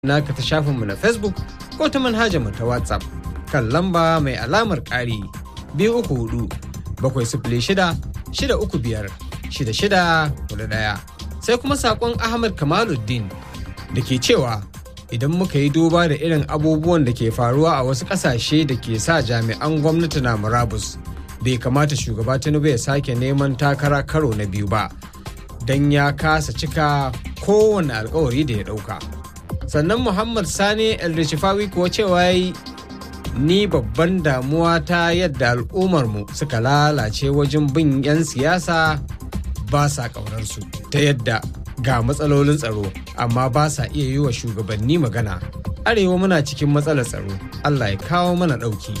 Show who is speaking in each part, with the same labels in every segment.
Speaker 1: naka ta shafinmu na facebook ko ta manhajarmu ta whatsapp kan lamba mai alamar ƙari biyu uku hudu bakwai sifili shida shida uku biyar shida shida hudu ɗaya sai kuma saƙon ahmad kamaluddin da ke cewa idan muka yi duba da irin abubuwan da ke faruwa a wasu ƙasashe da ke sa jami'an gwamnati na murabus bai kamata shugaba tinubu ya sake neman takara karo na biyu ba don ya kasa cika kowane alkawari da ya ɗauka. sannan muhammad sani el-rishifawi kuwa cewa yi ni babban damuwa ta yadda al'ummarmu suka lalace wajen bin 'yan siyasa ba sa ƙaunarsu ta yadda ga matsalolin tsaro amma ba sa iya yi wa shugabanni magana arewa muna cikin matsalar tsaro allah ya kawo mana ɗauki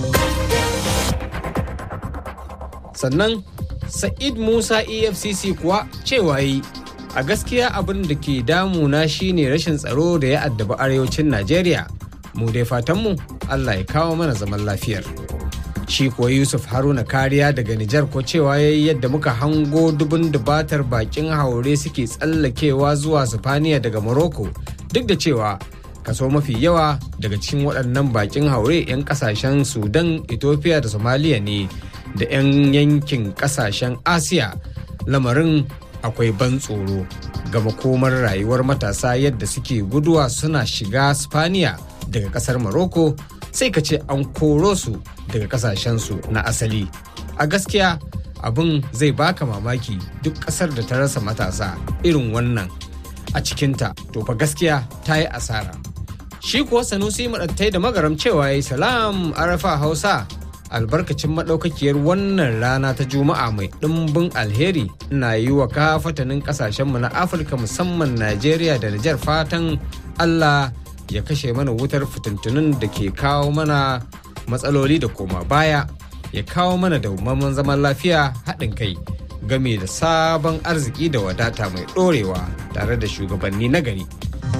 Speaker 1: sannan sa'id musa efcc kuwa cewa yi a gaskiya abin da ke damuna shine rashin tsaro da ya addabi arewacin najeriya mu dai fatanmu allah ya kawo mana zaman lafiyar shi kuwa yusuf haruna kariya daga nijar ko cewa ya yi yadda muka hango dubun dubatar bakin haure suke tsallakewa zuwa sifaniya daga morocco duk da cewa kaso mafi yawa daga cikin waɗannan bakin haure 'yan ƙasashen sudan ethiopia da somalia ne da 'yan yankin ƙasashen asiya lamarin akwai ban tsoro ga makomar rayuwar matasa yadda suke guduwa suna shiga spaniya daga kasar morocco sai ka ce an koro su daga kasashensu na asali a gaskiya abin zai baka mamaki duk kasar da ta rasa matasa irin wannan a cikinta to fa gaskiya ta yi asara shi kuwa sanusi maɗattai da magaram cewa ya salam arafa hausa albarkacin maɗaukakiyar wannan rana ta juma'a mai ɗimbin alheri na yi wa kafatanin ƙasashenmu na afirka musamman najeriya da nijar fatan allah ya kashe mana wutar fitintunin da ke kawo mana matsaloli da koma baya ya kawo mana daumaman zaman lafiya haɗin kai game da sabon arziki da wadata mai ɗorewa tare da shugabanni na gari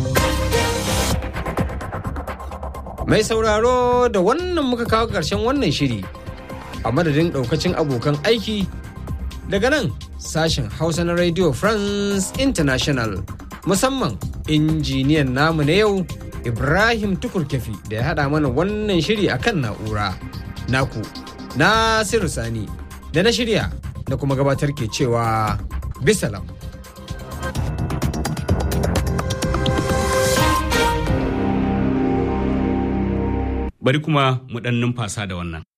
Speaker 1: Mai sauraro da wannan muka kawo ƙarshen wannan shiri a madadin ɗaukacin abokan aiki daga nan sashen Hausa na Radio France International musamman injiniyan namu na yau Ibrahim Tukurkefi da ya haɗa mana wannan shiri akan na'ura. Naku, Nasiru Sani da na shirya da kuma gabatar ke cewa bisalam.
Speaker 2: bari kuma mu ɗan numfasa da wannan.